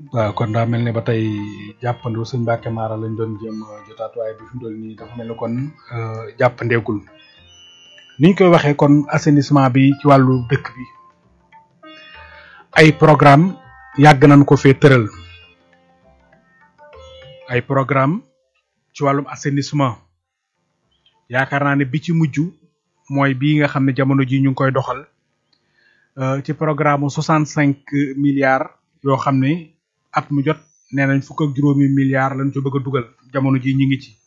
waaw kon daa mel ne ba tey jàppandu sëñ Mbacke Mara lañ doon jëm jotaat waaye bi fi mu toll nii dafa mel ne kon jàppandeegul ni ñu koy waxee kon assainissement bi ci wàllu dëkk bi ay programme yàgg nañ ko fee tëral ay programme ci wàllum assainissement yaakaar naa ne bi ci mujj mooy bii nga xam ne jamono ji ñu ngi koy doxal ci programme mu soixante cinq milliards yoo xam ne at mu jot nee nañ fukk ak juróomi milliards lañ ci bëgg a dugal jamono ji ñu ngi ci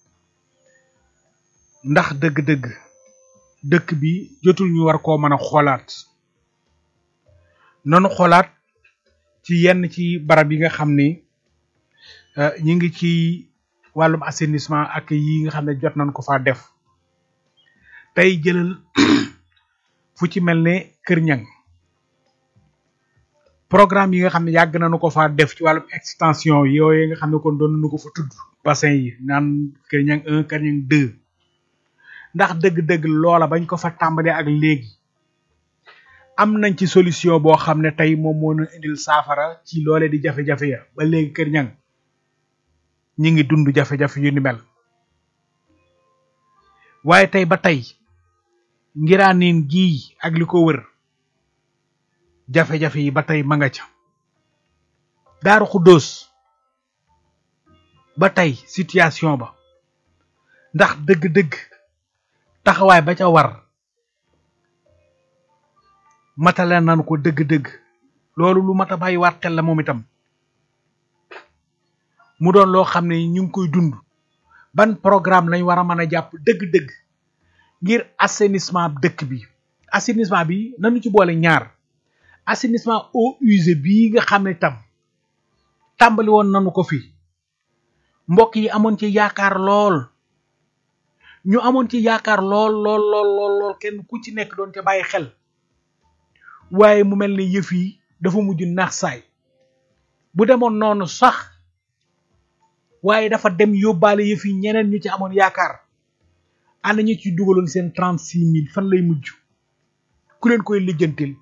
ndax dëgg-dëgg dëkk bi jotul ñu war koo mën a xoolaat nanu xoolaat ci yenn ci barab yi nga xam ni ñi ngi ci wàllum assainissement ak yi nga xam ne jot nañ ko faa def tey jëlal fu ci mel ne Kër Ñang programme yi nga xam ne yàgg nañu ko faa def ci wàllum extension yooyu nga xam ne kon doon nañu ko fa tudd bassin yi naan Kër Ñang un Kër Ñang deux ndax dëgg-dëgg loola bañ ko fa tàmbalee ak léegi am nañ ci solution boo xam ne tey moom moo ñu indil saafara ci loole di jafe-jafe ya ba léegi Kër Ñang ñi ngi dund jafe-jafe yu ni mel waaye tey ba tey ngiraaneen gii ak li ko wër jafe-jafe yi ba tey ma nga ca daaru xuddoos ba tey situation ba ndax dëgg-dëgg taxawaay ba ca war matale nan ko dëgg-dëgg loolu lu mat a bàyyi waat xel la moom itam mu doon loo xam ne ñu ngi koy dund ban programme lañ war a mën a jàpp dëgg-dëgg ngir assainissement dëkk bi assainissement bi nañu ci boole ñaar assainissement eau usée bii nga xam ne tam tàmbali woon nañu ko fi mbokk yi amoon ci yaakaar lool ñu amoon ci yaakaar lool lool lool lool lool kenn ku ci nekk doon ca bàyyi xel waaye mu mel ni yëf yi dafa mujj naax saay bu demoon noonu sax waaye dafa dem yóbbaale yëf yi ñeneen ñu ci amoon yaakaar ana ñu ci dugaloon seen trente six mille fan lay mujj ku leen koy lijjantil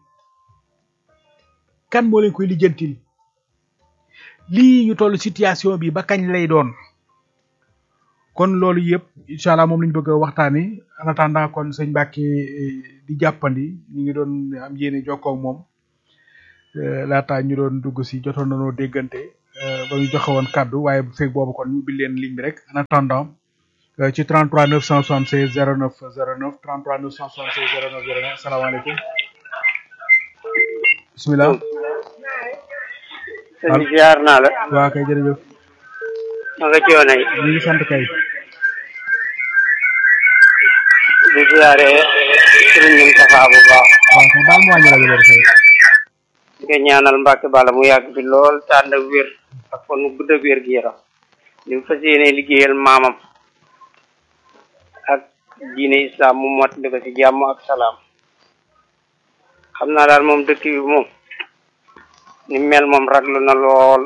kan moo leen koy lijjantil lii ñu toll situation bi ba kañ lay doon kon loolu yëpp incha allah moom la ñu bëgg a waxtaanee en attendant kon sëñ Mbacke di jàppandi ñu ngi doon am yéene jokkoo ak moom laataa ñu doon dugg si jotoon nañoo déggante ba ñu joxe woon kàddu waaye bu fekk boobu kon ñu ubbi leen ligne bi rek en attendant ci 33 976 09 09 33 976 09 09 asalaamaaleykum bisimilah. sëñ bi ziar naa la. waaw kay jërëjëf. ma nga ci yoon ay. ñu ngi sant kay. di ziare sëriñ Moustapha bu baax. waaw kay baal mu wàññi rajo bi rek. di ko ñaanal Mbacke Balla mu yàgg fi lool te ànd ak wér ak kon mu gudd ak wér gi yaram li mu fas yéene liggéeyal maamam ak diine islam mu mottali ko ci jàmm ak salaam xam naa daal moom dëkk bi moom ni mel moom raglu na lool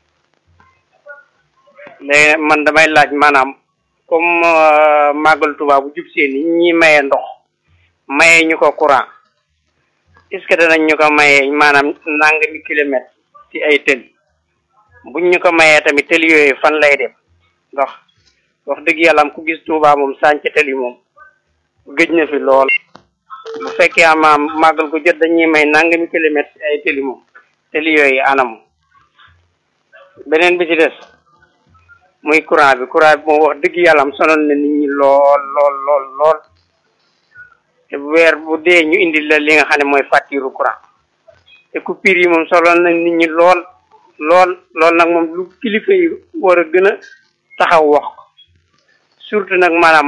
léegi man damay laaj maanaam comme màggal Tuubaa bu jub see ni ñi maye ndox maye ñu ko courant est-ce que danañ ñu ko mayee maanaam nangami kilomètre ci ay tëli buñ ñu ko mayee tamit tëli yooyu fan lay dem ndax wax dëgg yàlla am ku gis Tuubaa moom sànc tëli moom gëj na fi lool bu fekkee amaam màggal ko jot dañuy may nangami kilomètre ci ay tëli moom tëli yooyu anam beneen bi ci des muy courant bi courant bi moom wax dëgg yàlla am sonal na nit ñi lool lool lool lool te weer bu dee ñu indi la li nga xam ne mooy facture courant te coupure yi moom soloon na nit ñi lool lool lool nag moom lu kilifa yi war a gën a taxaw wax surtout nag maanaam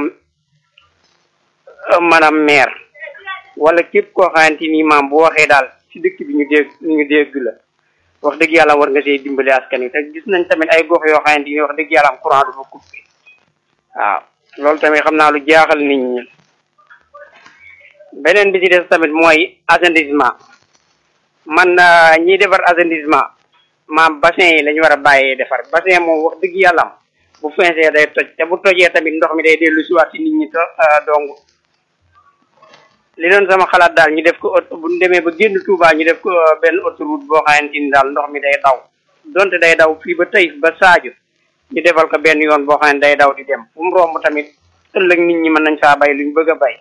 maanaam maire wala képp koo xamante ni maam bu waxee daal ci dëkk bi ñu dégg ñu dégg la wax dëgg yàlla war nga see dimbali askan wi te gis nañ tamit ay gox yoo xamante ni wax dëgg yàlla am courant du fa coupé waaw loolu tamit xam naa lu jaaxal nit ñi beneen bi ci des tamit mooy assainissement man ñiy defar assainissement maam bassin yi la ñu war a bàyyee defar bassin moom wax dëgg yàlla am bu feesee day toj te bu tojee tamit ndox mi day dellu si waat ci nit ñi to dong li doon sama xalaat daal ñu def ko bu ñu demee ba génn Touba ñu def ko benn autoroute boo xamante ni daal ndox mi day daw donte day daw fii ba tey ba Sadio ñu defal ko benn yoon boo xam ne day daw di dem fu mu romb tamit ëllëg nit ñi mën nañ saa bay luñ bëgg a bay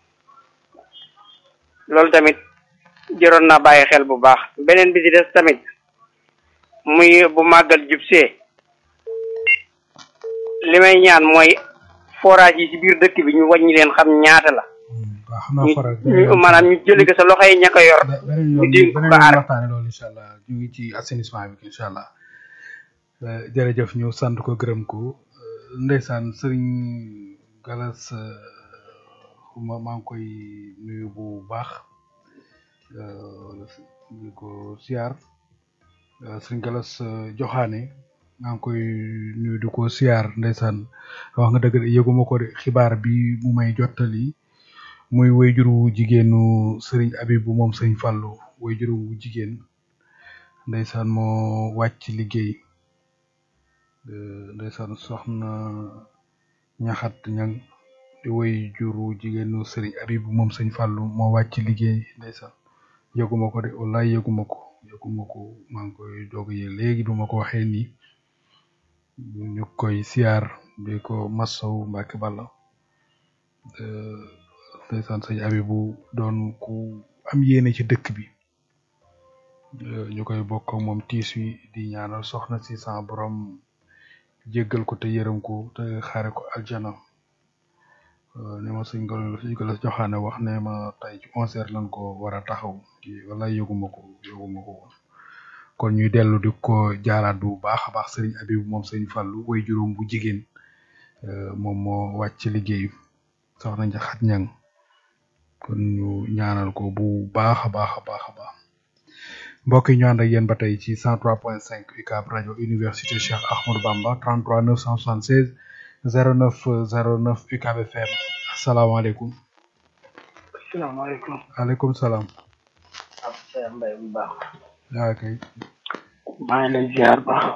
loolu tamit jëroon naa bàyyi xel bu baax beneen bi ci des tamit muy bu màggal jub see li may ñaan mooy forage yi ci biir dëkk bi ñu wàññi leen xam ñaata la waaw xam naa ñu faral ñu maanaam ñu jëli ko sa loxo yi ña ko yor beneen ñu yoon dénk ko beneen yoon aar waxtaane loolu incha allah ñu ngi ci assainissement bi incha allah Euh, jërëjëf ñu sant ko gërëm ko Euh, ndeysaan sëriñ Galas euh, xuma maa ngi koy nuyu bu baax euh, di ko siyaar Euh, sëriñ Galas euh, Joxaane maa ngi koy nuyu di ko siyaar ndeysaan wax nga dëgg de yëguma ko de xibaar bi mu may jottali muy wayjuru jigéenu sëriñ Abibu moom sëriñ Fàllu wayjuru wu jigéen ndeysaan moo wàcc liggéey Euh, ndeysaan soxna ñaxat ñang di woy juru jigéenu sëriñ Abibu moom sëñ Fàllu moo wàcc liggéey ndeysaan yëguma ko de wallaay yëguma ko yëguma ko maa ngi koy doog yi léegi bi ma ko waxee nii ñu koy siyaar di ko massaw Mbàkke Balla Euh, ndeysaan sëñ Abibu doon ku am yéene ci dëkk bi Euh, ñu koy bokk ak moom tiis wi di ñaanal soxna si sa borom jéggal ko te yërëm ko te xaare ko aljana Euh, ni ma sëñ Galas sëñ Galas joxaane wax ne ma tey ci onze heures lañ ko war a taxaw ci wala yëguma ko yëguma ko woon kon ñuy dellu di ko jaalaat bu baax a baax sëriñ Abibu moom sëñ Fàllu way juróom bu jigéen euh, moom moo wàcc liggéey soxna Njaxat ñang kon ñu ñaanal ko bu baax a baax a baax a baax mbokk yi ñu ànd ak yéen ba tey ci 103.5 UCAB rajo université Cheikh Ahmadou Bamba 33 976 09 09 UCAB FM asalaamaaleykum asalaamaaleykum aleykum salaam ab Seex Mbay bu baax yaa kay maa ngi lay ziar baax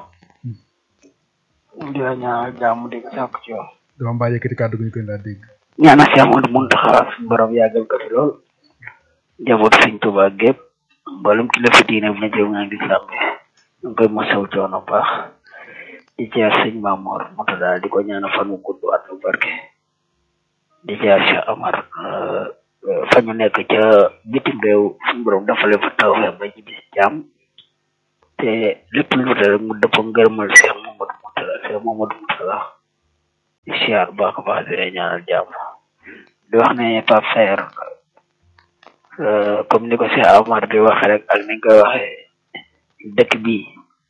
di la ñaanal jàmm di ko sàkk ci yow dama mbaa yëkkati kàddu gi ñu koy laa dégg ñaanal Seex Ahmadu Muntaxa suñu borom yàggal ko fi lool njaboot Sëñ Tuubaa gépp mboolem kilifa diine bu ne jëw nga lislaam bi ñu ngi koy masaw coono bu baax di ziar sëñ Mamoor Murtada di ko ñaanal fan wu gudd at lu barke di ziar Cheikh Amar euh, euh, fa ñu nekk ca bitim réew suñu borom dafa leen fa taw ba ñibbi si jàmm te lépp lu dul rek mu dëppoo ngërëmal Cheikh Mamadou Murtada Cheikh Mamadou Murtada di ziar baax a baax di leen ñaanal jàmm di wax ne Pape Saer euh, comme ni ko Cheikh Amar di waxe rek ak ni nga koy waxee dëkk bii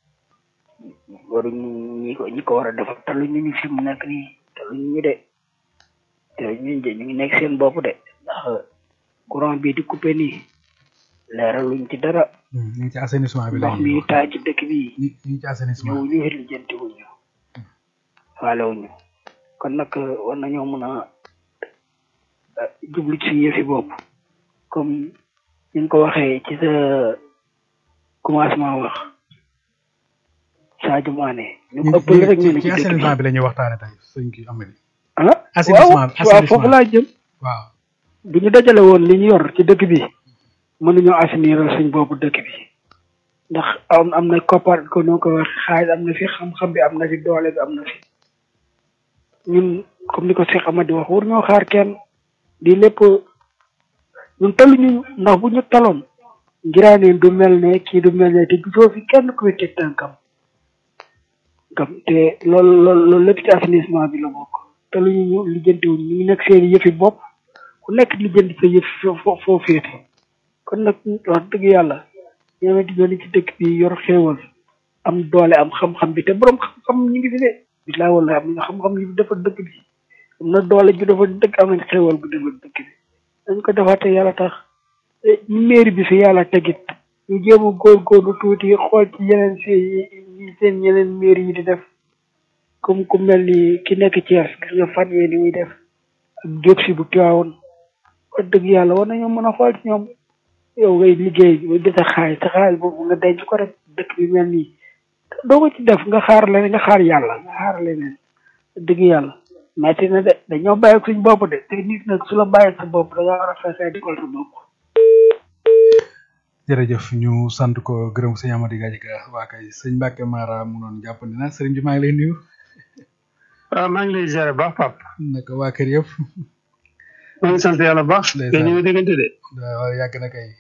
waruñu ñi ko ñi ko war a defar te lu ñu ñu fi mu nekk nii te lu ñu de te ñu de ñu ngi nekk seen bopp de ndax courant bi di coupé nii leeral luñ ci dara ñu ngi ci assainissement bi la ndox ñuy mi wax taa ci dëkk bi ñu ñu ngi ci assainissement ñëw ñu xel lijjanti wuñu faale wuñu kon nag war nañoo mën a eh, jublu ci suñu yëfi bopp comme ni nga ko waxee ci sa commencement wax Sadio Mané ñu ñu ko ëppale rek ñu ne ci ci dëkk bi assainissement bi la ñuy waxtaane tey sëñ ki amee ah assainissement bi, waaw waaw foofu assainissement. laa jëm waaw bu ñu dajale woon li ñu yor ci dëkk bi mënuñoo assainir suñ boppu dëkk bi ndax am am na koppar ko noo ko wax xaalis am na fi xam-xam bi am na fi doole bi am na fi ñun comme ni ko Cheikh Amady wax war ñoo xaar kenn di lépp ñun taluñu ndax bu ñu taloon ngiraaneen du mel ne kii du mel ne te gisoo fi kenn kuy teg tànkam gam te loolu loolu loolu lépp ci assainissement bi la bokk taluñu ñu lijjantiwuñ ñu ngi nekk seen yëfi bopp ku nekk lijjanti sa yëf foo foo foo féete kon nag wax dëgg yàlla ñoom it ñoo ci dëkk bi yor xéewal am doole am xam-xam bi te borom xam-xam ñu ngi fi de bilaay wala am na xam-xam yu dafa dëkk bi am na doole ju dafa dëkk am nañ xéewal gu dafa dëkk bi dañ ko defaat te yàlla tax eh, mairie bi fi yàlla tegit ñu jéem a góorgóorlu tuuti xool ci yeneen seen seen yeneen mairie yi di def comme ku mel ni ki nekk Thiès gis nga fan yee ni muy def ak jóg si bu teewoon wax dëgg yàlla war nañoo mën a xool ci ñoom yow ngay liggéey ba gis a xaalis te xaalis boobu nga denc ko rek dëkk bi mel nii doo ko ci def nga xaar leneen nga xaar yàlla nga xaar leneen wax dëgg yàlla metti na de dañoo bàyyi ak suñ bopp de te nit nag su la bàyyi sa bopp da nga war a fexe di ko sa bopp jërëjëf ñu sant ko gërëm sëñ Amady Gadjiga waa kay sëñ Mbacke Mara mu noon jàppandi na sëriñ bi maa ngi lay nuyu waaw maa ngi lay ziare baax pap naka waa kër yëpp maa ngi sant yàlla baax Ndeysaan. te ñu ngi déggante de waaw yàgg na kay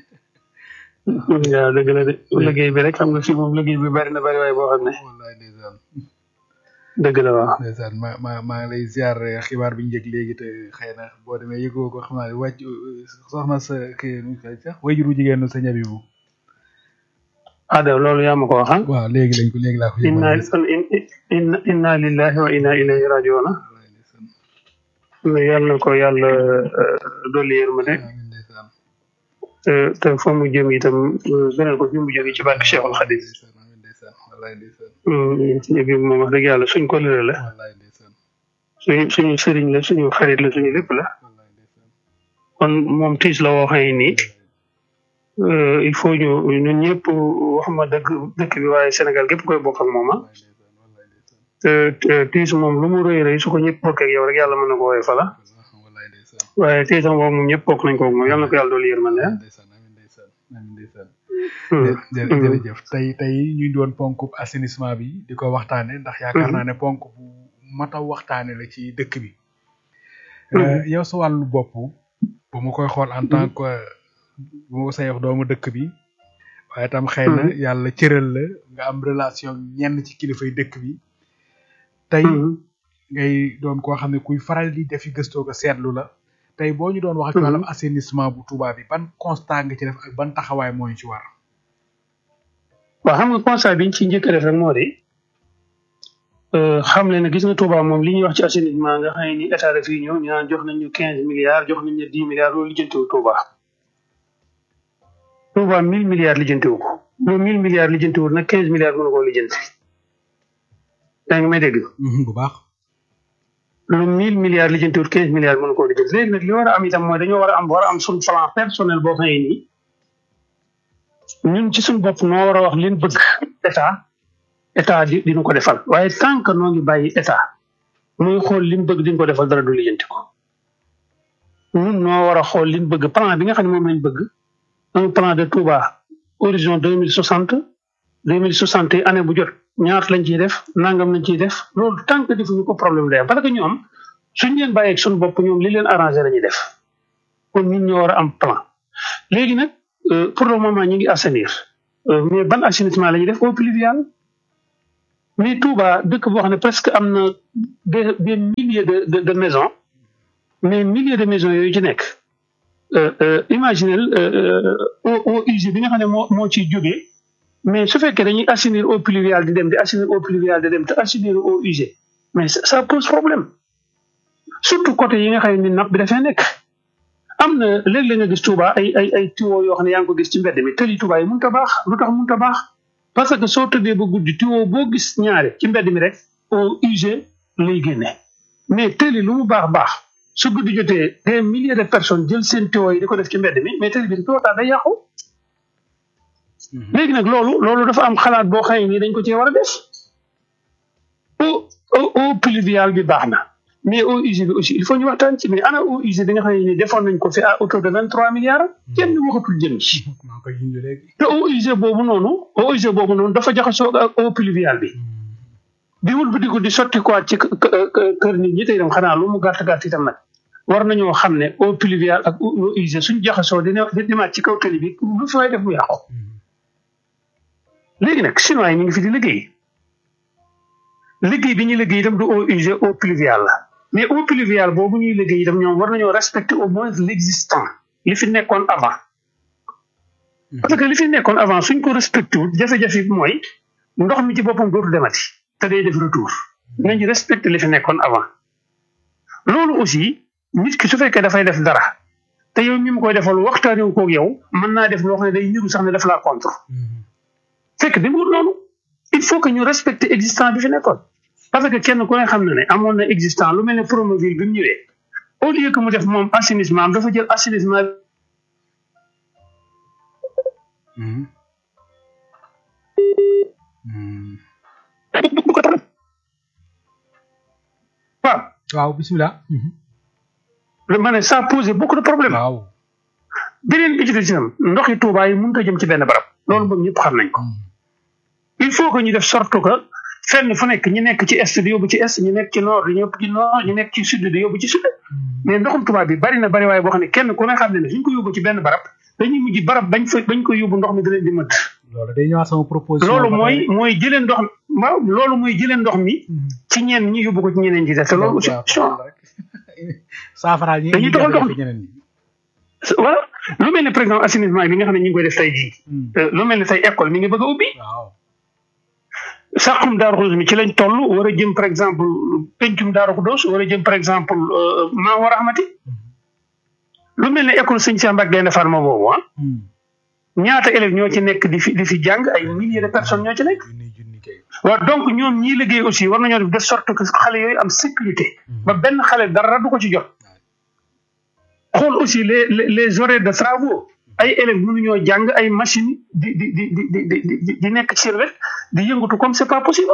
waaw dëgg la de liggéey bi rek xam nga fii moom liggéey bi bari na bari waaye boo xam ne wallaay ndeysaan dëgg la waaw ndeysaan ma ma maa ngi lay ziar xibaar bi ñu njëkk léegi te xëy na boo demee yëgoo ko xam naa ne wàcc soxna sa kii nu ñu koy sax wajuru jigéenu sa ñabi bu ada loolu yaa ma ko wax ah waaw léegi lañ ko léegi laa ko inna yëgal inna inna lillahi wa inna ilayhi rajiuna wallaay ndeysaan yàlla na ko yàlla euh, dolli yërmande amiin ndeysaan te te fa mu jëm itam euh, gënal ko fi mu jóge ci barke Cheikhul Khadim ndeysaan amiin ndeysaan wallaay ndeysaan suñu bi moom wax dëgg yàlla suñ ko lëre la wallaay ndeysaan suñu suñu sëriñ la suñu xarit la suñu lépp la wallaay ndeysaan kon moom tiis la woo xëy nii euh, il faut ñu ñun ñëpp waxuma dëgg dëkk bi waaye Sénégal gépp koy bokk ak moom ah wallaay ndeysaan wallaay ndeysaan te te tiis moom lu mu rëy rëy su ko ñëpp bokk ak yow rek yàlla mën na ko woowee fala wallaay ndeysaan waaye tiisam boobu moom ñëpp bokk nañ ko ak moom yàlla na ko yàlla dolli yërmande ah. ndeysaan amiin ndeysaan amiin ndeysaan Hmm. jë- jë- jërëjëf tey tey ñu doon ponk assainissement bi di ko waxtaane ndax yaakaar naa ne ponk bu mat a waxtaane la ci dëkk bi Euh, yow sa wàllu bopp bu ma koy xool en tant que bu ma ko say wax doomu dëkk bi waaye tam xëy na yàlla cëral la nga am relation ak ñenn ci kilifay dëkk bi tey Hmm. ngay doon koo xam ne kuy faral di defi gëstoo ko seetlu la tey boo ñu doon wax ci wàllum assainissement bu Touba bi ban constat nga ci def ak ban taxawaay moo ñu ci war waaw xam nga constat bi ñu ci njëkk a def rek moo di euh, xam leen ne gis nga Touba moom li ñuy wax ci assainissement nga xam ne ni état daf yi ñëw ñu naan jox nañ ñu quinze milliards jox nañ ñu dix milliards loolu lijjantiwul Touba. Touba mille milliards lijjantiwu ko loolu mille milliards lijjantiwul nag quinze milliards mënu koo lijjanti. yaa ngi may dégg bu baax lu mille milliards lijjantiwul quinze milliards mënu koo lijjanti léegi nag li war a am itam mooy dañoo war a am war a am suñ plan personnel boo xam ne nii ñun ci suñ bopp noo war a wax liñ bëgg état état di dinu ko defal waaye tant que noo ngi bàyyi état muy xool li mu bëgg di ko defal dara du lijjanti ko ñun noo war a xool li mu bëgg plan bi nga xam ne moom lañ bëgg un plan de Touba horizon deux mille soixante deux mille soixante yi année bu jot ñaata lañ ciy def nangam lañ ciy def loolu tant que defuñu ko problème day am parce que ñoom suñ leen bàyyeeg suñu bopp ñoom li leen arrangé la ñuy def kon ñun ñoo war a am plan léegi nag euh, pour le moment ñu ngi assainir Euh, mais ban assainissement la ñuy def eau pluviale mais Touba dëkk boo xam ne presque am na des des milliers de de de maisons mais milliers de maisons yooyu ci nekk euh, euh, imaginez eau eau usée bi nga xam ne moo moo ciy jógee mais su fekkee dañuy assainir eau pluviale di dem di assainir eau pluviale di dem te assainir eau usée mais ça, ça pose problème surtout côté yi nga xam ne ni napp bi dafay nekk am na léeg-léeg nga gis Touba ay ay ay tuyaux yoo xam ne yaa ngi ko gis ci mbedd mi tëli Touba yi mënut a baax lu tax mënut a baax parce que soo tëddee ba guddi tuyau boo gis ñaare ci mbedd mi rek eau usée lay génne mais tëli lu mu baax baax su guddi jotee des milliers de personnes jël seen tuyaux yi di ko def ci mbedd mi mais tëli bi tuyau day yàqu léegi nag loolu loolu dafa am xalaat boo xam ne nii dañ ko cee war a def eau eau eau pluviale bi baax na mais eau usée bi aussi il faut ñu waxtaan ci mais ana eau usée bi nga xam ne nii defoon nañ ko fi à autour de vingt trois milliards kenn waxatul jëm ci maa ngi koy junj léegi te eau usée boobu noonu eau usée boobu noonu dafa jaxasoo ak eau pluviale bi di wul bi di ko di sotti quoi ci kë- kë- kë- kër nit ñi te itam xanaa lu mu gàtt gàtt itam nag war nañoo xam ne eau pluviale ak eau usée suñ jaxasoo dina di demaat ci kaw tali bi lu fi waay def mu yàqu léegi nag chinois yi ñu ngi fi di liggéey liggéey bi ñuy liggéey itam du eau usée eau pluviale la mais eau pluviale boobu ñuy liggéey itam ñoom war nañoo respecter au moins l'existant li fi nekkoon avant parce que li fi nekkoon avant suñ ko respecté wul jafe-jafe bi mooy ndox mi ci boppam dootu demati te day def retour nañ respecté li fi nekkoon avant loolu aussi nit ki su fekkee dafay def dara te yow mi mu koy defal waxtaanewu koog yow mën naa def loo xam ne day niru sax ne daf laa contre fekk di wut noonu il faut que ñu respecter existant bi fi nekkoon parce que kenn ku ne xam na ne amoon na existant lu mel ne Promoville bi mu ñëwee au lieu que mu def moom assainissement am dafa jël assainissement du ko tax waaw waaw bisimilah ma ne ça pose beaucoup de problèmes waaw beneen bi ci des itam ndoxi Touba yi mënut a jëm ci benn barab loolu moom ñëpp xam nañ ko il faut que ñu def sorte que fenn fu nekk ñi nekk ci est di yóbbu ci est ñu nekk ci nord di yóbbu ci nord ñu nekk ci sud di yóbbu ci sud mais ndoxum Touba bi bari na bari waaye boo xam ne kenn ku ne xam ne ne suñ ko yóbbu ci benn barab dañuy mujj barab bañ fa bañ ko yóbbu ndox mi da leen di mëdd loolu day ñëwaat sama proposition loolu ba mooy tey. mooy jëlee ndox waaw loolu mooy jëlee ndox mi ci ñenn ñi yóbbu ko ci ñeneen ñi des te loolu aussi waaw rek saafaraal ñi Dañuy indi doxal jafe-jafe dox- ñeneen ñi. voilà lu mel ne par exemple assainissement bi nga xam ne ñu ngi koy def tey jii Hmm. euh, lu mel ne tey école mi ngi bëgg a ubbi waaw saxum daaru xudus mi ci lañ toll war a jëm par exemple pencum daaru xudus war a jëm par exemple euh, maa war a xamati lu mel ne école sëñ Cheikh Mbacke Gaynde Fatma boobu ah Hmm. ñaata élèves ñoo ci nekk di fi di fi jàng ay milliers de personnes ñoo ci nekk junni junni kay. waaw donc ñoom ñii liggéey aussi war nañoo def de sorte que xale yooyu am sécurité ba benn xale dara du ko ci jot xool aussi les les les horaires de travaux ay élèves mënuñoo jàng ay machine di di di di di di di di nekk ci seen wet di yëngatu comme c'est pas possible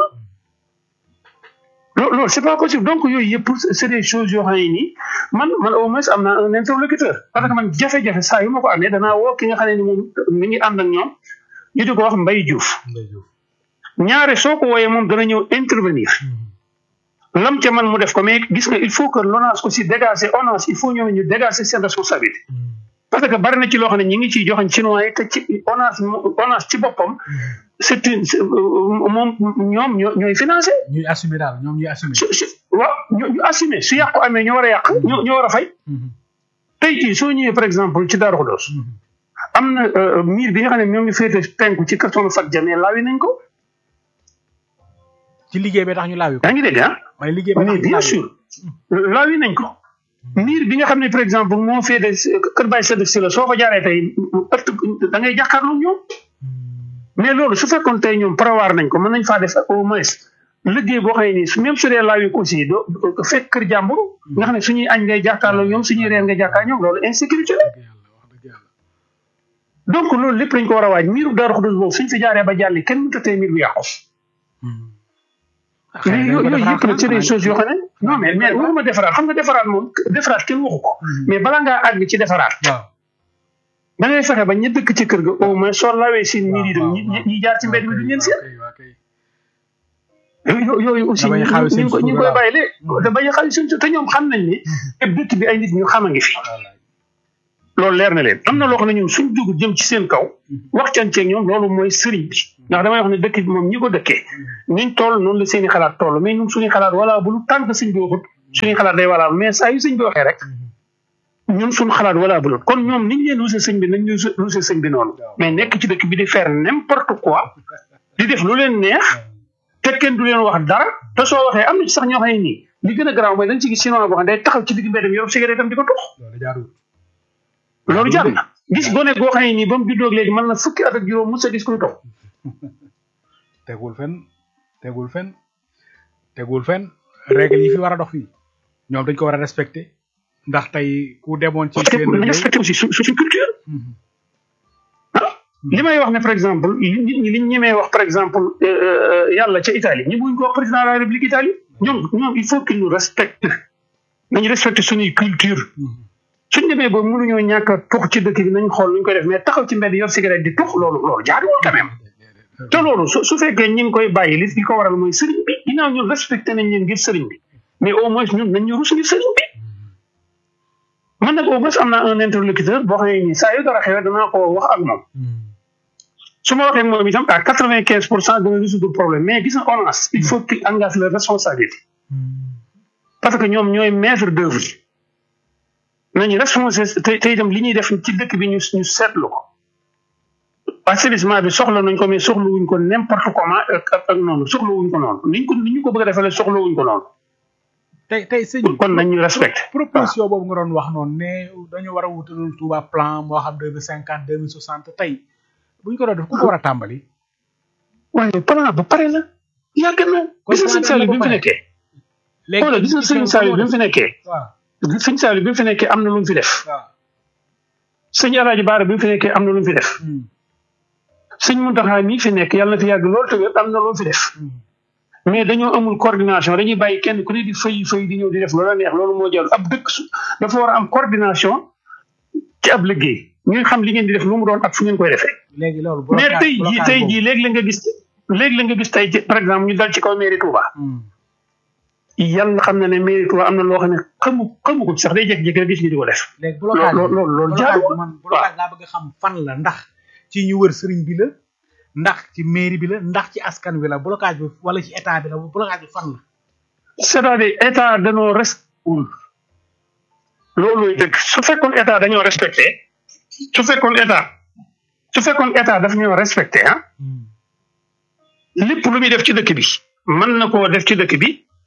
loolu loolu c'est pas possible donc yooyu yëpp c'est des choses yoo xam ne nii man man au moins am naa un interlocuteur parce que man jafe-jafe saa yu ma ko amee danaa woo ki nga xam ne ni moom mi ngi ànd ak ñoom ñu di ko wax Mbaye Diouf Ndeye Diouf. ñaare soo ko wooyee moom dana ñëw intervenir lam ca man mu def ko mais gis nga il faut que l'ONAS aussi dégager ONAS il faut ñoom ñu dégager seen responsabilité parce que bari na ci loo xam ne ñi ngi ciy joxañ chinois yi te ci ONAS mo- ONAS ci boppam c'est une c'est- euh, moom ñoom ñoo ñooy financé ñuy assumer daal ñoom ñuy assumer. su su waaw ñu ñu assumé su yàqu amee ñoo war a yàq ñoo ñoo war a fay Mhm. tey jii soo ñëwee par exemple ci Darou Khoudoss Mhm. am na euh, miir bi nga xam ne ñoo ngi féete penku ci carton fat jamee laawi nañ ko ci liggéey bi tax ñu laawi ko. yaa ngi dégg ah may liggéey bi tax mais ñu bien laawi ko. sûr laawi nañ ko miir bi nga xam ne par exemple moo féete kër Baye Sadek si la soo fa jaaree tey ëtt da ngay jàkkaarloo ñoom mais loolu su fekkoon tey ñoom prévoir nañ ko mën nañ faa def au moins liggéey boo xam ne nii su même su dee laawi ko aussi doo doo fekk kër jàmbur nga xam ne suñuy añ ngay jàkkaarloo ñoom suñuy reer ngay jàkkaar ñoom loolu insécurité la dëgg yàlla wax dëgg yàlla. donc loolu lépp lañ ko war a waaj miiru Darou Khoudoss boobu suñ fi jaaree ba jàlli kenn mënut a tey miir bu yàqu xëy na mais dañ ko yooyu defaraat yëpp nag c'est des xanaa. choses yoo xam ne non mais mais waxuma defaraat xam nga defaraat moom defaraat kenn waxu ko mais balaa ngaa àgg ci defaraat waaw. da ngay fexe ba ña dëkk ci kër ga au moins soo lawee seen miir yi dem ñi ñi- ñi jaar ci mbedd mi duñ leen seet waaw kay. yo- yooyu aussi Da bañ a ñu xaawi seen ñu ko ñu suuf koy daal. bàyyi léegi da bañ a xaawi seen suuf te ñoom xam nañ ne te dëkk bi ay nit ñu xam a ngi fi wallaay. loolu leer na leen am na loo xam ne ñoom suñ dugg jëm ci seen kaw waxtaanceeg ñoom loolu mooy sëriñ bi ndax damay wax ne dëkk bi moom ñi ko dëkkee niñ toll noonu la seen i xalaat toll mais ñun suñuy xalaat wala bu lu tànk sëñ bi waxut suñuy xalaat day wala mais saa yu sëñ bi waxee rek ñun suñu xalaat wala bu kon ñoom niñ leen rusé sëñ bi nañ ñu rusé sëñ bi noonu mais nekk ci dëkk bi di faire n'importe quoi di def lu leen neex te kenn du leen wax dara te soo waxee am na ci sax ñoo xam ne nii li gën a garaaw mooy dañ ci gis chinois boo xam ne day taxaw ci digg mbedd mi yor cigarette am di ko tux loolu jaarul. loolu jaar na gis gone goo xam ne nii ba mu juddoo léegi mën na fukki at ak juróom mos a gis kuy tox tegul fen tegul fen tegul fen règle yi fi war a dox fii ñoom dañ ko war a respecté ndax tey ku demoon ci parce que seen nañ réew respecté aussi su suñu culture Mhm. ah li may wax ne par exemple li nit ñi liñ ñemee wax par exemple euh, euh, yàlla ca Italie ñi buñ ko wax président de la République Italie ñoom ñoom il faut qu'il nous respecte nañu respecté suñuy culture Mhm. suñ demee ba mënuñoo ñàkk a tux ci dëkk bi nañ xool nuñ koy def mais taxaw ci mbedd yor cigarette di tux loolu loolu jaaduwul quand même te loolu su su fekkee ñi ngi koy bàyyi li li ko waral mooy sëriñ bi ginnaaw ñun respecté nañ leen ngir sëriñ bi mais au moins ñun nañ ñu rus ngir sëriñ bi man nag au moins am naa un interlocuteur boo xam ne nii saa yu dara xewee danaa ko wax ak moom Mhm. su ma waxee ak moom itam à quatre vingt quinze pour cent dana résoudre problème mais gis nga ONAS il faut qu'il engage leur responsabilité parce que ñoom ñooy maître d'œuvre yi nañu responsabilité te te itam li ñuy def ci dëkk bi ñu ñu seetlu ko assainissement bi soxla nañ ko mais soxla wuñ ko n'importe comment ak ak ak noonu soxla wuñ ko noonu niñ ko ni ñu ko bëgg a defalee soxla wuñ ko noonu tey tey sëñ bi kon nañ ñu respecté proposition boobu nga doon wax noonu ne dañu war a wutalul Touba plan moo xam deux mille cinquante deux mille soixante tey bu ñu ko doon def ku ko war a tàmbali. waaye plan ba pare la yàgg na gis nga sëñ Saliou bi mu fi nekkee xoolal gis nga sëñ Saliou bi mu fi nekkee waaw sëñ Saliou bi mu fi nekkee am na lu mu fi def waaw. sëñ Alaaji Baara bi mu fi nekkee am na lu mu fi def Mhm. sëñ Muntaxa mii fi nekk yàlla na fi yàgg lool te wér am na lu mu fi def Mhm. mais dañoo amul coordination dañuy bàyyi kenn ku ne di fay fay di ñëw di def loola neex loolu moo jar ab dëkk su dafa war a am coordination ci ab liggéey ngeen xam li ngeen di def lu mu doon ak fu ngeen koy defee léegi loolu mais blocage- tey jii blocage tey boobu. jii léegi la nga gis léegi la nga gis tey ci- par exemple ñu dal ci kaw mairie Touba Hmm. yàlla xam na ne mairie Touba am na loo xam ne xamu xamu ko ci sax day jékki-jékki rek gis ñu di ko def léegi blocage loolu loolu loolu blocage jaaduwul bi man blocage laa bëgg a xam fan la ndax ci ñu wër sëriñ bi la ndax ci mairie bi la ndax ci askan wi la blocage bi wala ci état bi la blocage bi fan la c'est-à-dire état dañoo respecté loolu dëgg su fekkoon état dañoo respecté su fekkoon état su fekkoon état daf ñoo respecté ah Hmm. lépp lu muy def ci dëkk bi mën na koo def ci dëkk bi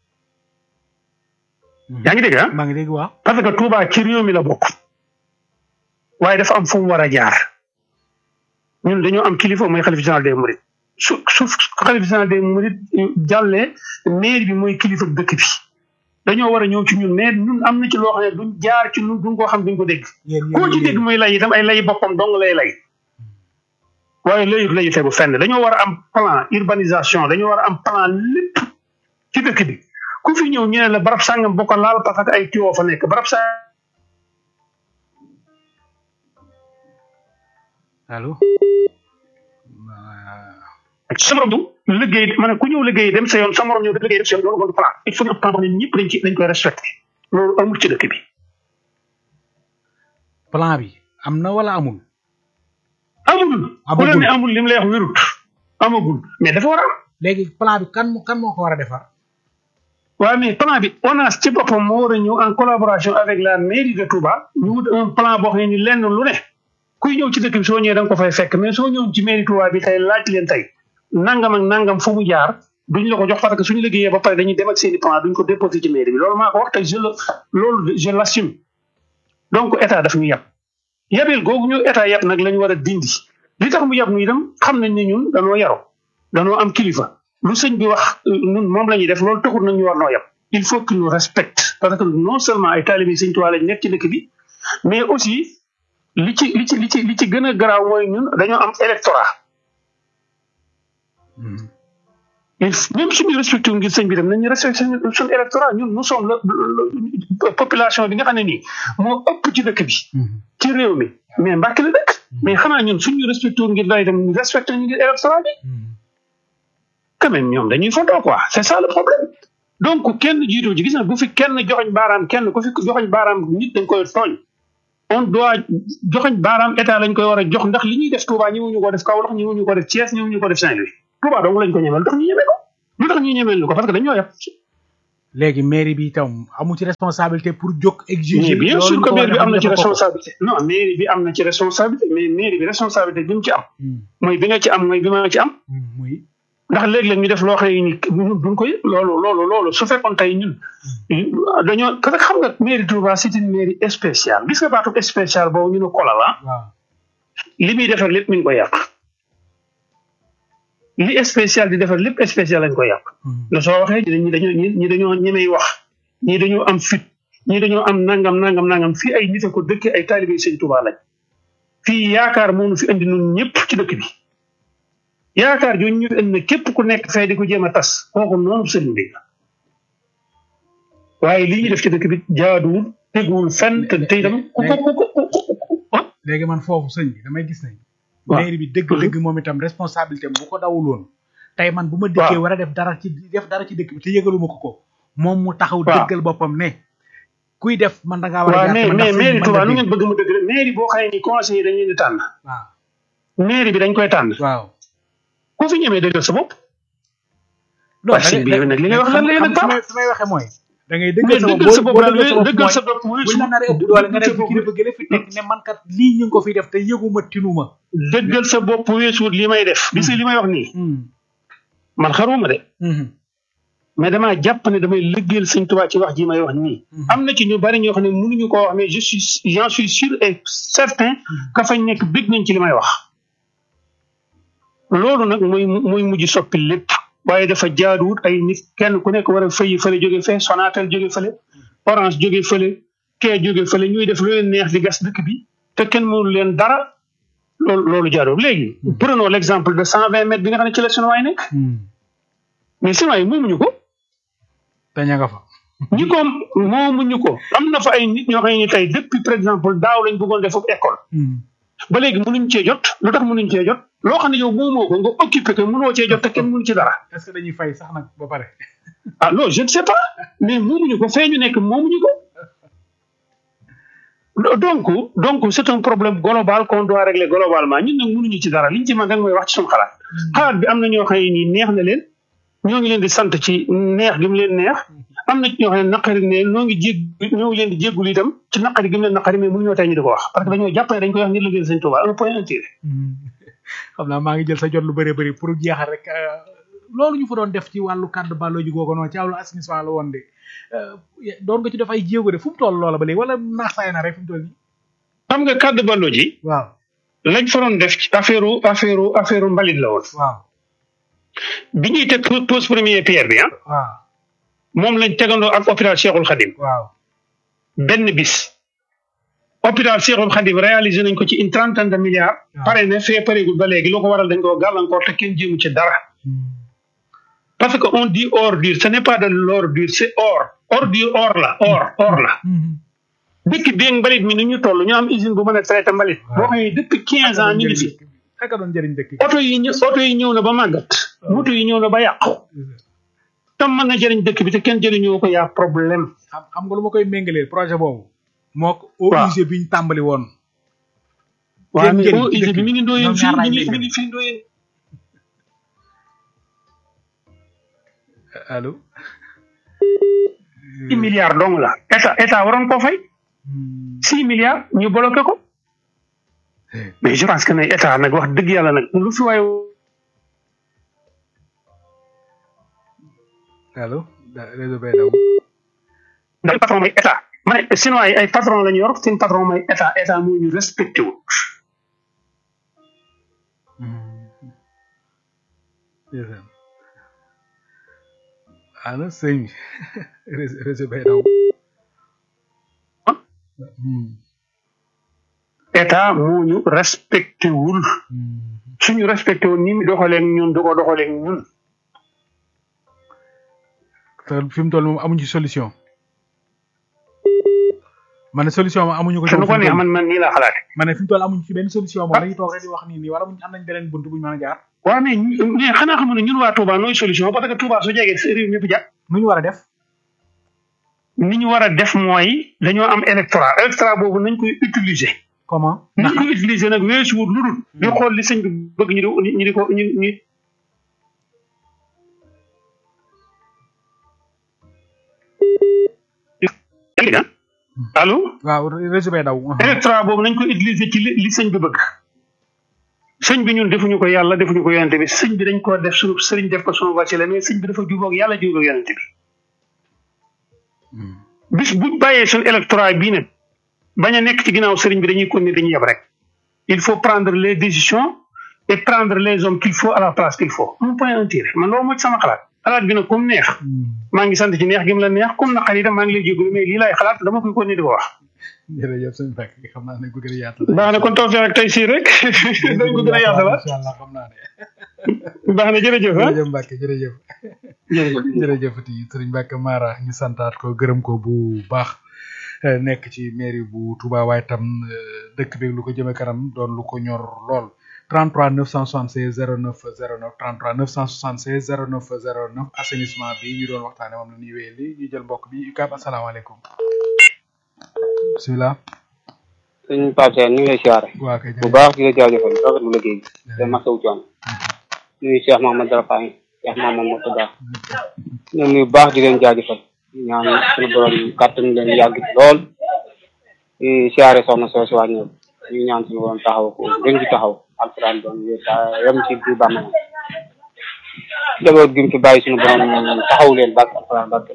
yaa ngi dégg ah maa ngi dégg waaw parce que Touba ci réew mi la bokk waaye dafa am fu mu war a jaar ñun dañoo am kilifa mooy xalif général des mourides su su xalif général des mourides jàllee maire bi mooy kilifa dëkk bi dañoo war a ñëw ci ñun mais ñun am na ci loo xam ne duñ jaar ci ñun duñ koo xam duñ ko dégg yéen koo ci yéen dégg muy lay itam ay lay boppam dong lay lay waaye layut layu tegu fenn dañoo war a am plan urbanisation dañoo war a am plan lépp ci dëkk bi ku fi ñëw ñu ne la barab sàngam boo ko laal parce que ay tuyoo fa nekk barab sàngam allo sa morom du liggéey ma ne ku ñëw liggéey dem sa yoon sa morom ñëw def liggéey dem sa yoon loolu kon plan il faut ñu am plan boo xam ne ñëpp dañ ci dañ koy respecté loolu amul ci dëkk bi plan bi am na wala amul amul ku leen ne amul li mu lay wax wérut amagul mais dafa war a am léegi plan bi kan kan moo ko war a defar waaw mais plan bi ONAS ci boppam moo war a ñëw en collaboration avec la mairie de Touba ñu wut un plan boo xam ne ni lenn lu ne kuy ñëw ci dëkk bi soo ñëwee da nga ko fay fekk mais soo ñëw ci mairie Touba bi tey laaj leen tey nangam ak nangam fu mu jaar duñ la ko jox parce que suñu liggéeyee ba pare dañuy dem ak seen i plan duñ ko déposé ci mairie bi loolu maa ko wax te je le loolu je l'assume donc état daf ñu yab yabeel googu ñu état yab nag la ñu war a dindi li tax mu yab ñu itam xam nañ ne ñun danoo yaru danoo am kilifa lu sëñ bi wax ñun moom la ñuy def loolu taxul nag ñu war noo yab il faut que ñu respecte parce que non seulement ay taalibe sëñ Tuubaa lañ nekk ci dëkk bi mais aussi li ci li ci li ci li ci gën a garaaw mooy ñun dañoo am électorat il même suñu respecté wu ngir sëñ bi dem nañu respecté suñu suñu électorat ñun nous sommes la population bi nga xam ne nii moo ëpp ci dëkk bi ci réew mi mais Mbàkke la dëkk mais xanaa ñun suñu respecté wu ngir day dem ñu respecté ñu ngir électorat bi quand même ñoom dañuy fontoo quoi c'est ça le problème donc kenn jiitu ci gis na bu fi kenn joxoñ baaraam kenn ku fi joxoñ baaraam nit dañ koy tooñ on doit joxoñ baaraam état lañ koy war a jox ndax li ñuy def Touba ñëwuñu ko def Kaolack ñëwuñu ko def Thiès ñëwuñu ko def Saint-Louis Touba dong lañ ko ñemel tax ñu ñemee ko lu tax ñu ñemel ko parce que dañoo yàpp léegi mairie bi itam amu ci responsabilité pour jóg exiger mais bien loolu sûr ñu que ko war a mairie bi am na def ci ñu defal ko. responsabilité non mairie bi am na ci responsabilité mais mairie bi responsabilité bi mu ci am Hmm, mooy bi nga ci am mooy bi ma ci am hmm, muy ndax léeg-léeg ñu def loo xam ne ni ñun duñ koy loolu loolu loolu su fekkoon tey ñun dañoo parce que xam nga mairie Touba c'est une mairie spéciale gis nga baatu spécial boobu ñu ne kolal ah waaw li muy defar lépp mi ngi koy yàq li spécial di defar lépp spécial lañ koy yàq Hmm, la soo waxee ñi dañoo ñi ñi dañoo ñemey wax ñii dañoo am fit ñii dañoo am nangam nangam nangam fii ay nit a ko dëkk ay taalibe sëñ Touba lañ fii yaakaar moo nu fi indi nun ñëpp ci dëkk bi yaakaar jooju ñu fi indi na képp ku nekk fay di ko jéem a tas kooku noonu sëriñ bi la waaye lii ñu def ci dëkk bi jaaduwul teguwul fenn te te itam ku ko ku ko ku ko ah léegi man foofu sëñ bi damay gis ne waaw. mairie bi dëgg-dëgg moom itam responsabilité bu ko dawul woon tey man bu ma dikkee waaw. war a def dara ci def dara ci dëkk bi te yëgaluma ko ko moom mu taxaw waaw. dëggal boppam ne kuy def man da ngaa war a waaw jàpp mais man mais ndax sëñ bi mairie Touba mën nu na ngeen bëgg mu dëgg rek mairie boo xëyee ni conseiller dañ leen di tànn dégg. waaw mairie bi dañ koy tànn waaw ku fi ñemee dëggal sa bopp non waaye sëñ bi yow nag li ngay wax lan la yéen xam ak nga fi may waxee mooy da ngay mais dëggal sa bopp dëggal sa boo bopp boo daal dëggal sa bopp dëggal mooy sa bopp buñ la naree ëpp doole nga def ci kilifa dëggal gële fi teg ne man kat lii ñu ngi ko fiy def te yëguma tinuma dëggal sa bopp weesuut li may def gis nga li may wax nii Hmm, man xaruma de hmm, mais damaa jàpp ne damay liggéeyal sëñ Tuubaa ci wax ji may wax nii Mhm. am na ci ñu bari ñoo xam ne mënuñu koo wax mais je suis j'en suis sûr et certain que fañ nekk bég nañ ci li may wax loolu nag mooy mooy mujj soppi lépp waaye dafa jaaduwut ay nit kenn ku nekk war a fëyi fële jóge fee Sonatel jóge fële Orange jóge fële kee jóge fële ñuy def lu leen neex di gas dëkk bi te kenn mënu leen dara loolu loolu jaaduwut léegi prenons l'exemple de cent vingt mètres bi nga xam ne ci la Sinoa yi nekk hmm. mais Sinoa yi moomuñu ko te ña nga fa ñi ko moomuñu ko am na fa ay nit ñoo xam ne tey depuis par exemple daaw lañ bëggoon def foofu école ba léegi mënuñ cee jot lu tax mënuñ cee jot loo xam ne yow moomoo ko nga occupé ko mënoo cee jot te kenn mënu ci dara est-ce que dañuy fay sax nag ba pare ah non je ne sais pas mais moomuñu ko fee ñu nekk moomuñu ko donc donc c'est un problème global qu'on doit régler globalement ñun nag mënuñu ci dara liñ ci mën rek mooy wax ci suñu xalaat xalaat bi am na ñoo xam ne nii neex na leen ñoo ngi leen di sant ci neex gi mu leen neex am na ci ñoo xam ne naqari ne ñoo ngi jég ñoo ngi leen di jéggul itam ci naqari gi mu leen naqari mais mënuñoo tey ñu di ko wax parce que dañoo jàpp ne dañ koy wax ngir liggéey sëñ Touba un point un tiré xam naa maa ngi jël sa jot lu bëree bëri pour jeexal rek loolu ñu fa doon def ci wàllu kàddu balloo ji googu noonu ci wàllu assainissement la woon de doon nga ci def ay jéego de fu mu toll loola ba léegi wala naax saay na rek fu mu toll nii xam nga kàddu ballo ji waaw lañ fa doon def ci affaire affaire affaire mbalit la woon waaw bi ñuy teg pose première pierre bi ah waaw moom lañ tegandoo ak hôpital Cheikhul Khadim waaw benn bis hôpital Cheikhul Khadim réalisé nañ ko ci une trentaine de milliards pare ne fee pareegul ba léegi lu ko waral dañ koo gàllankoor te kenn jéemu ci dara parce que on dit ordure ce n'est pas de l'ordure c'est or ordure or la or or la dëkk bi mbalit mi ni ñu toll ñu am usine bu mën a traité mbalit boo xam ne depuis quinze ans ñu ngi fi ak doon jëriñ dëkk bi oto yi ñëw oto yi ñëw na ba màggat moto yi ñëw na ba yàqu tam mën na jëriñ dëkk bi te kenn jëriñoo ko yaa problème xam xam nga lu ma koy méngaleel projet boobu moo ko waaw OUG bi ñu tàmbali woon waaw mais njëriñ o ci usine dëkk bi mi ngi ndooyeen ñoom fii ñaar mi laay ngi mi méngale. ngi fii ndooyeen allo six milliards dong la état état waroon koo fay six milliards ñu bloqué ko mais je pense que ne état nag wax dëgg yàlla nag lu fi waaye allo da- réseau bay daw ndax patron mooy état ma ne sinon ay ay patron la ñu yor seen patron mooy état état moo ñu respecté wut ndeysaan allo sëñ bi réseau réseau bay daw état moo ñu respecté wul suñu respecté woon ni mu doxalee ak ñun du ko doxalee ak ñun te fi mu toll moom amuñu ci solution ma ne solution moom amuñu ko ci te nu ko fi mu neex toll. man man nii laa xalaate ma ne fi mu toll amuñu ci benn solution moom dañuy toog rek di wax nii nii wala buñ am nañ beneen bunt buñ mën a jaar waaw mais ñu- mais xanaa xam ne ñun waa Touba nooy solution parce que Touba su jegee si réew ñëpp jàpp nu ñu war a def ni ñu war a def mooy dañoo am électorat électorat boobu nañ koy utiliser comment ni ndax ñu koy utiliser nag weesuwut lu dul di xool li sëñ bi bëgg ñu di ñu di ko ñu ñu allo waaw réseau bay daw électorat boobu nañ ko utiliser ci li li sëñ bi bëgg sëñ bi ñun defuñu ko yàlla defuñu ko yonente bi sëñ bi dañ ko def suñu sëriñ def ko suñu wasila mais sëñ bi dafa jubóog yàlla jubóog yonente bi bis bu bàyyee suñu électorat bii nag bañ a nekk ci ginnaaw sëriñ bi dañuy continuer dañuy yeb rek il faut prendre les décisions et prendre les hommes qu'il faut à la place qu'il faut un point un tiré man loolu mooy sama xalaat xalaat bi nag comme neex maa ngi sant ci neex gi mu la neex comme naqar itam maa ngi lay jégalu mais lii laay xalaat dama koy continuer di ko wax jërëjëf sëñ Mbacke xam naa ne ko gën a yaatal baax na kon tawfeex ak tey sii rek dañ ko gën a yaatalaat incha allah xam naa ne baax na jërëjëf ah jërëjëf Mbacke jërëjëf jërëjëf jërëjëfati sëriñ Mbacke Mara ñu santaat ko gërëm ko bu baax eh, nekk ci mairie bu Touba waaye tam eh, dëkk bi lu ko jëme kanam doon lu ko ñor lool 33 976 09 09 33 976 09 09 assainissement bi ñu doon waxtaane moom la ñuy wéyal ñu jël mbokk bi UCAB asalaamaaleykum bisimilah sëñ Pape Sène ñu ngi lay siyaare waa kay bu baax di la jaajëfal rafetlu liggéey bi te masawu coono nuyu Cheikh Mahamad Darafaay Cheikh Mahamad Murtada ñoom nuyu bu baax di leen jaajëfal ñaan suñu borom kàttan leen yàgg ci lool di siyaare soxna soo si wàññeeku ñu ñaan suñu borom taxaw ko gën ci taxaw alquran doon wér ta yem ci du bàmmeel jaboot gi mu fi bàyyi suñu borom taxaw leen barke alquran barke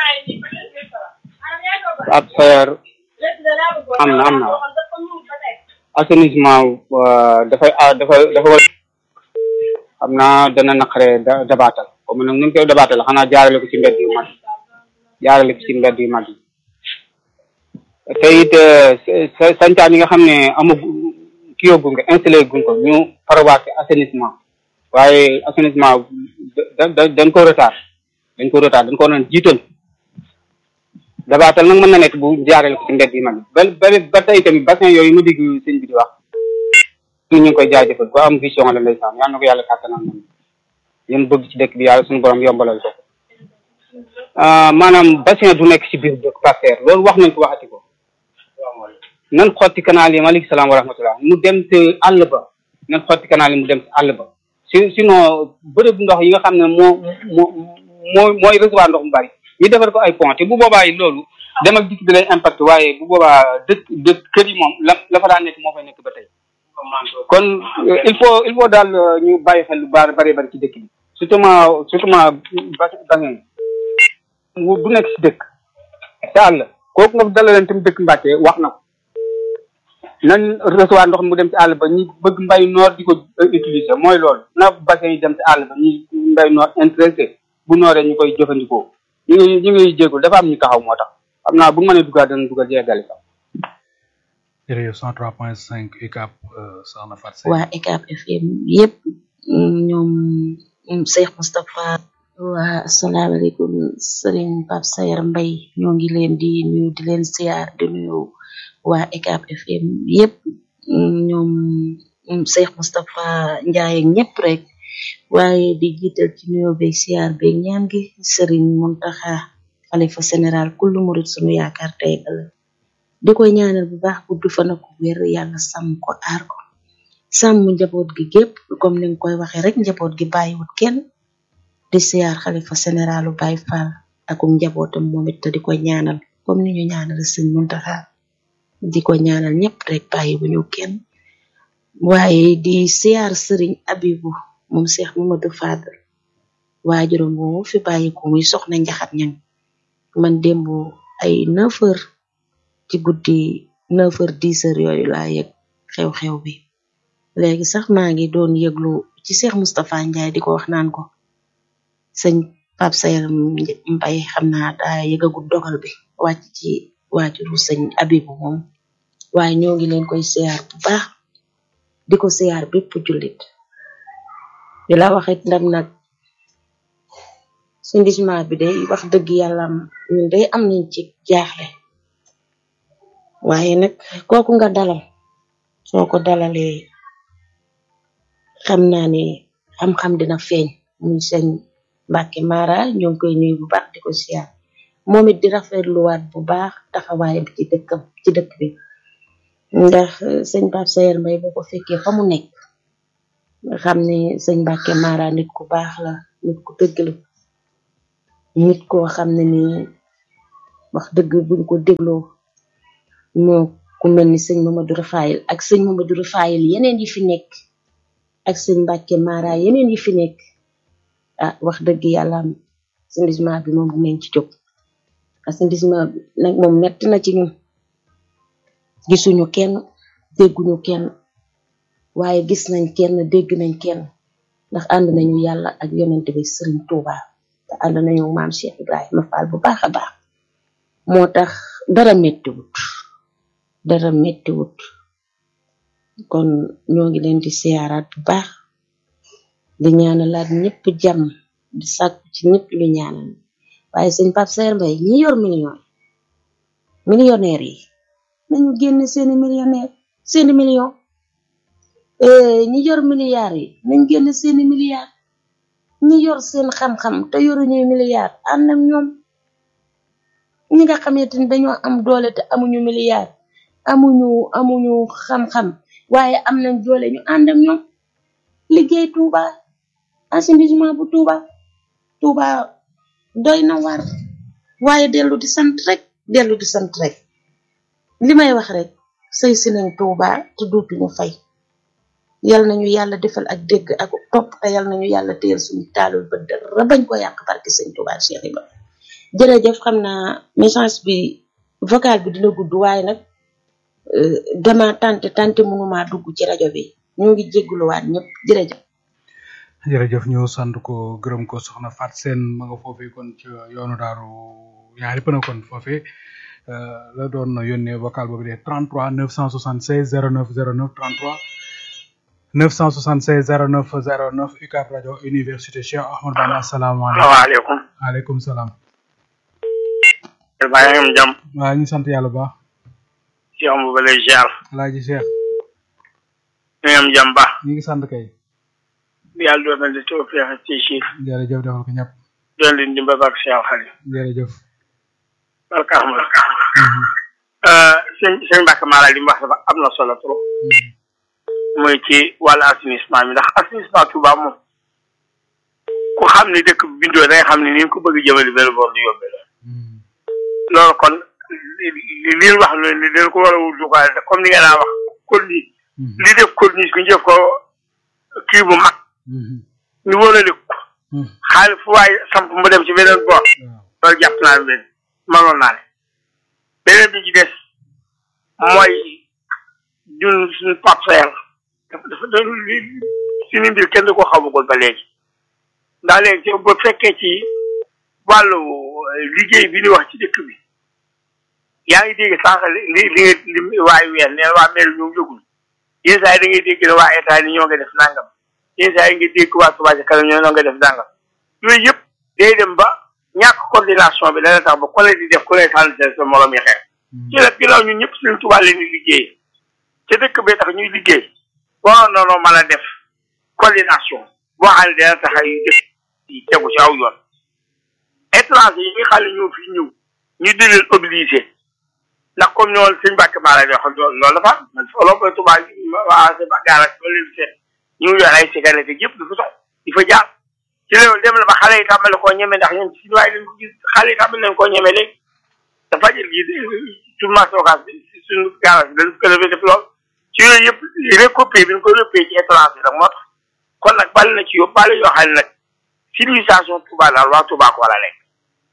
ab sayer am na am na assainissement euh, dafay ah dafay dafa war xam naa dana naqaree da dabaatal comme nag nu ñu koy dabaatal xanaa jaarale ko ci mbedd yu mag jaarale ko ci mbedd yu mag yi te it sa sancaan yi nga xam ne amagu kii yóbbu nga installé guñ ko ñu parawaate assainissement waaye assainissement da da dañ ko retard dañ ko retard dañ ko doon jiital dabaatal nag mën na nekk bu jaareel ko ci mbedd yi mag ba ba ba tey tamit bassin yooyu ma dégg sëñ bi di wax ñu ngi koy jaajëfal ko am vision la ndeysaan yal na ko yàlla kàttanal moom yéen bëgg ci dëkk bi yàlla suñu borom yombalal ko maanaam bassin du nekk ci biir dëkk parterre loolu wax nañ ko waxati ko nan xotti canal yi maaleykum salaam wa rahmatullah mu dem te àll ba nan xotti canal yi mu dem ci àll ba si sinon bërëb ndox yi nga xam ne moo moo moo mooy recevoir ndox mu bari ñu defar ko ay pont te bu boobaa yi loolu dem ak dikk bi lay impact waaye bu boobaa dëkk dëkk kër yi moom la la fa daan nekk moo fay nekk ba tey kon il faut il faut daal ñu bàyyi xel lu bari bari bari ci dëkk bi surtout ma surtout ma ba bassin du nekk si dëkk te àll kooku nga dalaleen tam dëkk Mbàkke wax na ko nañ recevoir ndox mu dem ci àll ba ñi bëgg mbay noor di ko utiliser mooy loolu na bassin yi dem ci àll ba ñi mbay noor intéressé bu nooree ñu koy jëfandikoo ñu ngi ñu ngi jéegul dafa am ñu taxaw moo tax xam naa bu mënee dugal dana dugal jeegale sax jërëjëf 103.5 UCAB soxna Fatou Seye waa UCAB FM yëpp ñoom Cheikh Moustapha waa asalaamaaleykum Serigne Pape Sayer Mbaye ñoo ngi leen di nuyu di leen siyaar di nuyu waa UCAB FM yëpp ñoom Cheikh Moustapha Ndiaye ñëpp rek waaye di jiital ci nuyoo beeg siyaar beeg ñaan gi Serigne Mountakha xalifa général kullu murid sunu yaakaar tey ëllëg di koy ñaanal bu baax gudd fan ak wér yàlla sàmm ko aar ko sàmm njaboot gi gépp comme ni nga koy waxee rek njaboot gi bàyyiwut kenn di siyaar xalifa généralu Baye Fall akum njabootam moom it te di ko ñaanal comme ni ñu ñaanal sëñ Muntaxa di ko ñaanal ñëpp rek bàyyiwuñu kenn waaye di siyaar sëriñ Abibu moom Cheikh Mamadou Fadal waajuram moomu fi bàyyi ko muy soxna njaxat ñang man démb ay neuf heures ci guddi neuf heures dix heures yooyu laa yëg xew-xew bi léegi sax maa ngi doon yëglu ci Cheikh Moustapha Ndiaye di ko wax naan ko sëñ Pape Sayer Mbaye xam naa daa yëgagul dogal bi wàcc ci waajuru sëñ Abibu moom waaye ñoo ngi leen koy siyaar bu baax di ko siyaar bépp jullit di la waxit ndam nag sundisement bi day wax dëgg yàlla ñun day am nañ ci jaaxle waaye nag kooku nga dalal soo ko dalalee xam naa ne xam-xam dina feeñ muy sëñ Mbàkke Mara ñoo ngi koy nuyu bu baax di ko siyaar moom it di rafetluwaat bu baax taxawaayam ci dëkkam ci dëkk bi ndax sëñ Pape Sayer Mbaye boo ko fekkee fa mu nekk nga xam ne sëñ Mbàkke Mara nit ku baax la nit ku dëgg la nit koo xam ne ni wax dëgg buñ ko dégloo moo ku mel ni sëñ Mamadou Rafayil ak sëñ Mamadou Rafayil yeneen yi fi nekk ak sëñ Mbàkke Mara yeneen yi fi nekk ah wax dëgg yàlla assainissement bi moom bu ngeen ci jóg assainissement bi nag moom metti na ci ñun gisuñu kenn dégguñu kenn waaye gis nañ kenn dégg nañ kenn ndax ànd nañu yàlla ak yonent bi sëriñ Touba te ànd nañu maam Cheikh Ibrahima Fall bu baax a baax moo tax dara mettiwut dara mettiwut kon ñoo ngi leen di siyaaraat bu baax di ñaanalaat ñëpp jàmm di sàkku ci ñëpp lu ñaanal waaye sëñ Pape Sayer Mbaye ñi yor million millionnaire yi nañu génn seeni millionnaire seeni million ñi yor milliards yi nañ génn seeni milliards ñi yor seen xam-xam te yoruñuy milliards ànd ak ñoom ñi nga xamante ni dañoo am doole te amuñu milliards amuñu amuñu xam-xam waaye am nañ doole ñu ànd ak ñoom liggéey Touba assainissement bu Touba Touba doy na war waaye dellu di sant rek dellu di sant rek li may wax rek sëy si nañ Touba te dootuñu fay yal nañu yàlla defal ak dégg ak topp te yal nañu yàlla téyel suñu taalul ba dara bañ ko yàq barke sëñ Touba Cheikh Ibrahima jërëjëf xam naa message bi vocal bi dina gudd waaye nag dama tante tante mënuma dugg ci rajo bi ñu ngi jégguluwaat ñëpp jërëjëf jërëjëf ñu sant ko gërëm ko soxna Fat Seen ma nga foofee kon ci yoonu daaru ñaari pëna kon foofee la doon yónnee vocal boobu de 33 976 09 09 33 976 09 09 UCAB rajo université Cheikh Ahmadou Bamba asalaamaaleykum waaleykum waaleykum salaam baa ngi am jàmm waaw ñu sant yàlla bu baax ci am ba lay ziar alaaji Cheikh ñu ngi am jàmm baax ñu ngi sant kay yàlla doon na di taw feexe ci si jërëjëf defal ko ñëpp doon leen dimbal ak Cheikh Xali jërëjëf barka Ahmad sëñ sëñ Mbàkke Mara li mu wax dafa am na solo trop mooy ci wàllu assainissement bi ndax assainissement Touba moom ku xam ni dëkk bi bindoo da nga xam ne ni nga ko bëgg jëmale benn boor du yóbbe la loolu kon li li li wax noonu ni dañ ko war a wut dugaale comme ni nga naa wax corniche li def corniche bi ñu def ko kii bu mag ñu wóorale ko xaalis fu waay samp mu dem ci beneen boor loolu jàpp naa ne benn manoon naa ne beneen bi ci des mooy ñun suñu parcelle dafa dafa dafa suñu mbir kenn du ko xamagul ba léegi ndax léegi ci bu fekkee ci wàllu liggéey bi ni wax ci dëkk bi yaa ngi dégg sànq li li li li waaye weer neen waa mel ñoom yëgul yenn saa yi da ngay dégg ne waa état ni ñoo nga def nangam yenn saa yi nga dégg waa Touba ca kanam ñoo nga def nangam yooyu yëpp day dem ba ñàkk coordination bi dana tax ba ku ne di def ku ne tànn seen sa morom yi xeex ci nag ginnaaw ñun ñëpp suñu Touba leen di liggéey ca dëkk bee tax ñuy liggéey waroon na noo mën a def coordination boo xam ne dana tax ay dëkk yi tegu ci aw yoon étranger yi nga xam ne ñoo fi ñëw ñu di leen obligé ndax comme ñoo sëñ Mbàkke Mara di wax loolu dafa am man solo ba Touba waa sëñ Mbàkke Mara ba leen seet ñu ngi yor ay cigarette yëpp dafa sox di fa jaar ci loolu dem na ba xale yi tàmbali koo ñeme ndax ñun si waaye dañ ko gis xale yi tàmbali nañ koo ñeme léegi dafa jël gi suñu mastokaas bi suñu garage bi dañ ko defee def lool ci yooyu yëpp recoupé bi ñu ko recoupé ci étranger nag moo tax kon nag bali na ci yóbbu bali yoo xam ne nag civilisation Touba daal waa Touba ko war a lekk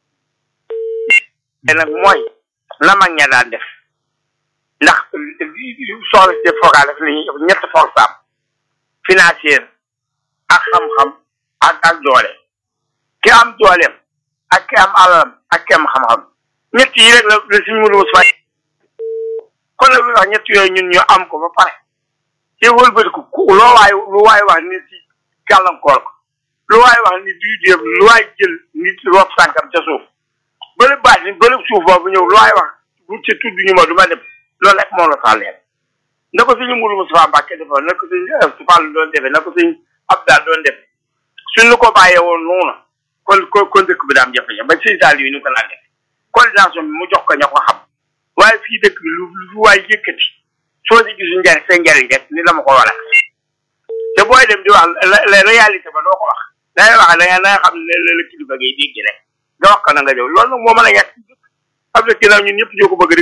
te nag mooy na mag ña daan def ndax soxla si def foogaa def nañu ñett force am financière ak xam-xam ak ak doole ki am dooleem ak ki am alalam ak ki am xam-xam ñett yi rek la la suñu mënu fay kon nag lu wax ñett yooyu ñun ñu am ko ba pare te wëlbatiku ku loo waay lu waay wax nit ci gàllankoor ko lu waay wax nit duy dem lu waay jël nit roof sànkam ca suuf bële baat ni bële suuf boobu ñëw lu waay wax bu ci tudd ñu ma du ma dem loolu rek moo la tàlleen na ko suñu Mourou Moustapha Mbacke defoon na ko suñu Fall doon defee na ko suñu Abdal doon def suñu ko bàyyee woon noonu kon kon kon dëkk bi daam jafe-jafe ba sëñ Sall yi ñu ko naan def coordination bi mu jox ko ña ko xam waaye fii dëkk bi lu lu waay yëkkati soo si gisu njariñ seen njariñ rek ni la ma ko war a te booy dem di wax la réalité ba doo ko wax da ngay wax da nga xam ne la la kilifa ngay dégg rek nga wax ko na nga jëw loolu nag moo mën a ñàkk am na ginnaaw ñun ñëpp ñoo ko bëgg rek